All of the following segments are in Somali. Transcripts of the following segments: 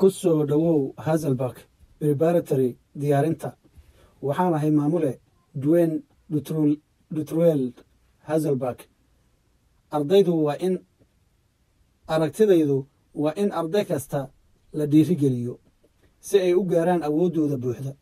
ku soo dhowow hazelbarg preparatory diyaarinta waxaan ahay maamule dwen dutruel hazelbarg ardaydu waa in aragtidaydu waa in arday kasta la dhiirigeliyo si ay u gaaraan awooddooda buuxda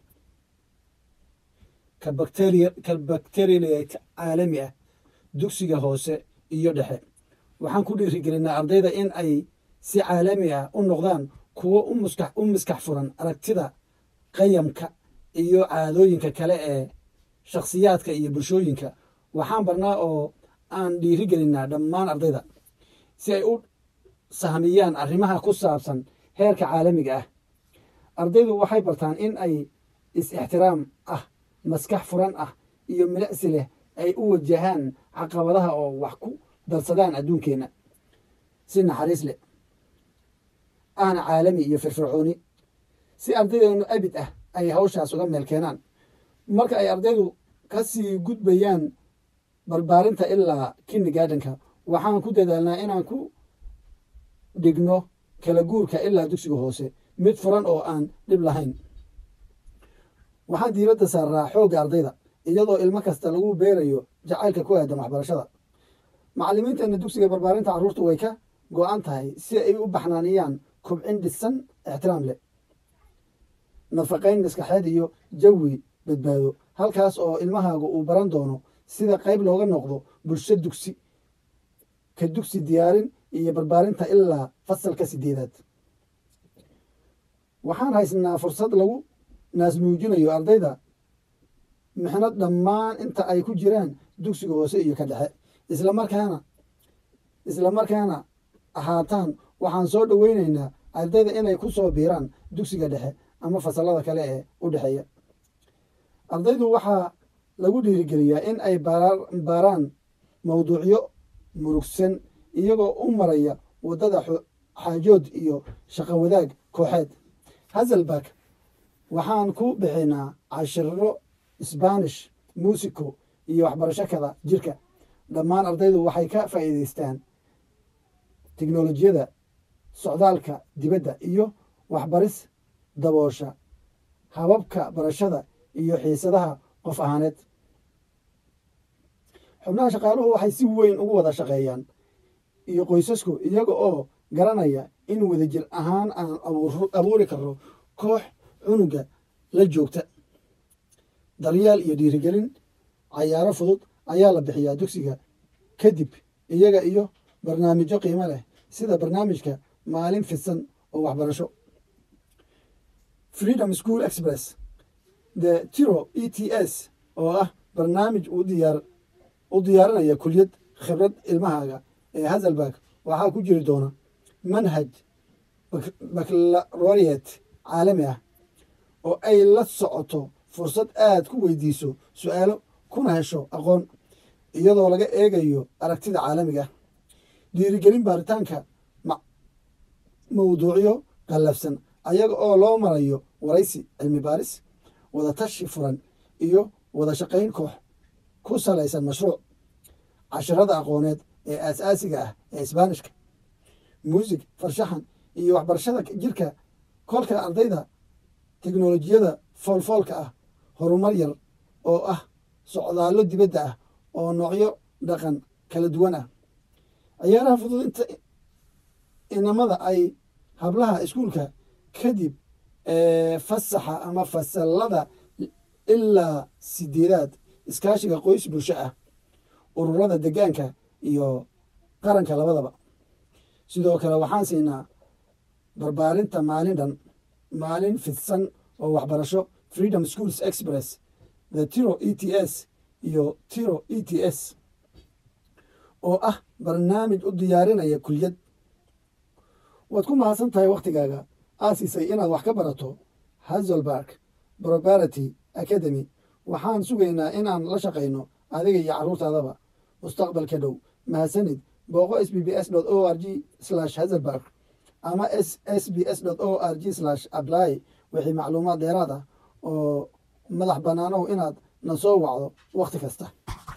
ka bakteriyaleyt caalami ah dugsiga hoose iyo dhexe waxaan ku dhiirigelinaa ardayda in ay si caalami ah u noqdaan kuwo u miskax furan aragtida qayamka iyo caadooyinka kale ee shakhsiyaadka iyo bulshooyinka waxaan barnaa oo aan dhiirigelinaa dhammaan ardayda si ay u sahmiyaan arrimaha ku saabsan heerka caalamiga ah ardaydu waxay bartaan in ay is-ixtiraam ah maskax furan ah iyo milicsi leh ay u wajahaan caqabadaha oo wax ku darsadaan adduunkeenna si naxariis leh ahna caalami iyo firfircooni si ardaydeenu abid ah ay hawshaas uga meel keenaan marka ay ardaydu ka sii gudbayaan barbaarinta ilaa kindigaadhanka waxaan ku dadaalnaa inaan ku dhigno kala guurka ilaa dugsiga hoose mid furan oo aan dhib lahayn waxaan diiradda saaraa xoogga ardayda iyadoo ilmo kasta lagu beerayo jacaylka ku aadan waxbarashada macallimiinteenna dugsiga barbaarinta carruurtu way ka go-an tahay si ay u baxnaaniyaan kobcin dhisan ixtiraam leh nafaqayn maskaxeed iyo jawi badbaado halkaas oo ilmahaagu uu baran doono sida qayb looga noqdo bulsho dugsi ka dugsi diyaarin iyo barbaarinta ilaa fasalka sideedaad waxaan haysnaa fursad lagu naasnuujinayo ardayda mixnad dhammaan inta ay ku jiraan dugsiga hoose iyo ka dhexe islamarkaana islamarkaana ahaataan waxaan soo dhoweyneynaa ardayda inay ku soo biiraan dugsiga dhexe ama fasalada kale ee u dhexeeya ardaydu waxaa lagu dhiirigeliyaa in ay baaraan mawduucyo murugsan iyagoo u maraya waddada xaajood iyo shaqo wadaag kooxeed hazelbarg waxaan ku bixinaa cashiro sbanish muusico iyo waxbarasho kada jirka dhammaan ardaydu waxay ka faa'iidaystaan teknolojiyada socdaalka dibadda iyo waxbaris daboosha hababka barashada iyo xiisadaha qof ahaaneed xubnaha shaqaaluhu waxay si weyn ugu wada shaqeeyaan iyo qoysasku iyaga oo garanaya in wadajir ahaan aan abuuri karo koox cunuga la joogta daryeel iyo dhiirigelin cayaaro fudud ayaa la bixiyaa dugsiga kadib iyaga iyo barnaamijyo qiimo leh sida barnaamijka maalin fidsan oo waxbarasho freedom school express the tiro e t s oo ah barnaamij u diyaarinaya kuliyad khibrad ilmahaaga ee hazelbarg waxaa ku jiri doona manhaj baclaroriet caalami ah oo ay la socoto fursad aad ku weydiiso su-aalo kuna hesho aqoon iyadoo laga eegayo aragtida caalamiga ah dhiirigelin baaritaanka mawduucyo qallafsan ayaga oo loo marayo waraysi cilmi baaris wada tashi furan iyo wada shaqayn koox ku salaysan mashruuc cashirada aqooneed ee aasaasiga ah ee isbaanishka muusig farshaxan iyo waxbarashada jirka kolka ardayda teknolojiyada foolfoolka ah horumar yar oo ah socdaallo dibadda ah oo noocyo dhaqan kala duwan ah ciyaaraha fudud inta inamada ay hablaha iskuulka kadib fasaxa ama fasalada ilaa sideedaad iskaashiga qoys bulsho ah ururada degaanka iyo qaranka labadaba sidoo kale waxaan siinaa barbaarinta maalin dhan maalin fidsan oo waxbarasho freedom schools express the tiro e t s iyo tiro e t s oo ah barnaamij u diyaarinaya kuliyad waad ku mahadsan tahay wakhtigaaga aasisay inaad wax ka barato hazelbarg probarity academy waxaan sugaynaa inaan la shaqayno adiga iyo carruurtaadaba mustaqbalka dhow mahadsanid booqo s b b s o r g hazelbarg ama s s b s o r g apply wixii macluumaad dheeraad ah oo madax bannaanow inaad na soo wacdo wakhti kasta